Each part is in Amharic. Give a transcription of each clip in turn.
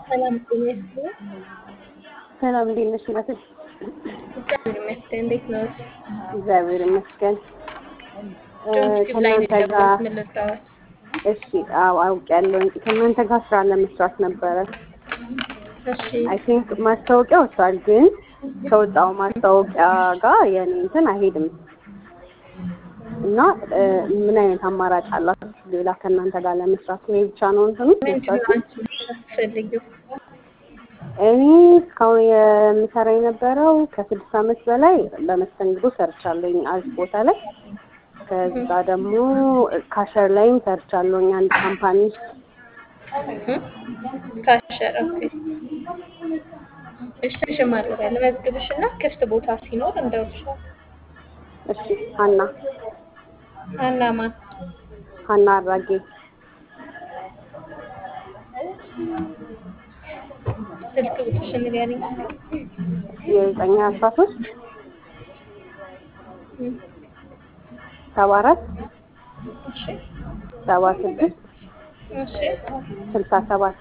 ሰላም ጤና ይስጥልኝ። ሰላም እንዴት ነሽ እናቴ? እግዚአብሔር ይመስገን። እንዴት ነዎት? እግዚአብሔር ይመስገን። እ ጆንስ ላይ ነው ከእናንተ ጋር የገባሁት። ምን ልርዳዎት? እሺ፣ አዎ አውቄያለሁ። ከእናንተ ጋር ስራ ለመስራት ነበረ። እሺ አይ ቲንክ ማስታወቂያ ወጥቷል፣ ግን ከወጣው ማስታወቂያ ጋር የኔ እንትን አይሄድም እና እ ምን አይነት አማራጭ አላችሁ ሌላ ከእናንተ ጋር ለመስራት? ይሄ ብቻ ነው እንትኑ ምንድን ነው መስራቱ? አንቺ የምትፈልጊው? እኔ እስካሁን የምሰራ የነበረው ከስድስት ዓመት በላይ በመስተንግዶ ሰርቻለሁኝ አሪፍ ቦታ ላይ። ከዛ ደግሞ ካሸር ላይም ሰርቻለሁኝ አንድ ካምፓኒ ውስጥ። እህ? ካሸር ኦኬ። እሺ ሽማግሌ ያለ መዝግብሽ እና ክፍት ቦታ ሲኖር እንደውልሻል። እሺ ሀና ሀናማ ሀና አራጌ ስልክ ቁጥርሽን ንገሪኝ። የዘጠኝ አስራ ሶስት እም፣ ሰባ አራት እሺ ሰባ ስድስት እሺ ስልሳ ሰባት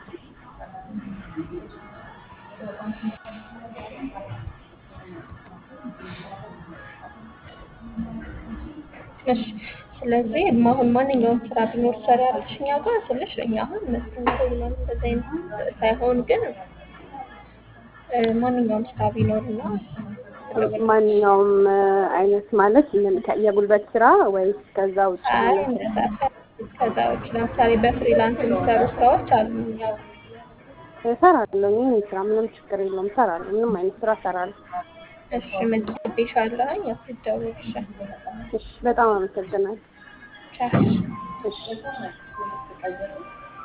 እሺ ስለዚህ አሁን ማንኛውም ስራ ቢኖር ትሰሪያለሽ እኛ ጋር ስልሽ እኛ አሁን መስተንግዶ ምናምን እንደዚህ አይነት ሳይሆን ግን እ፣ ማንኛውም ስራ ቢኖርና ማንኛውም እ፣ አይነት ማለት ምን ከ- የጉልበት ስራ ወይስ ከዛ ውጭ አይ ማለት ነው? እንደዛ ሳይሆን ከዛ ውጭ ለምሳሌ በፍሪላንስ የሚሰሩ ስራዎች አሉ። ያው እሰራለሁ። ይህን ስራ ምንም ችግር የለውም። እሰራለሁ። ምንም አይነት ስራ እሰራለሁ። እሺ መዝግቤሻለሁኝ። ያው ይደውልልሻል። እሺ፣ በጣም አመሰግናለሁ። ቻው። እሺ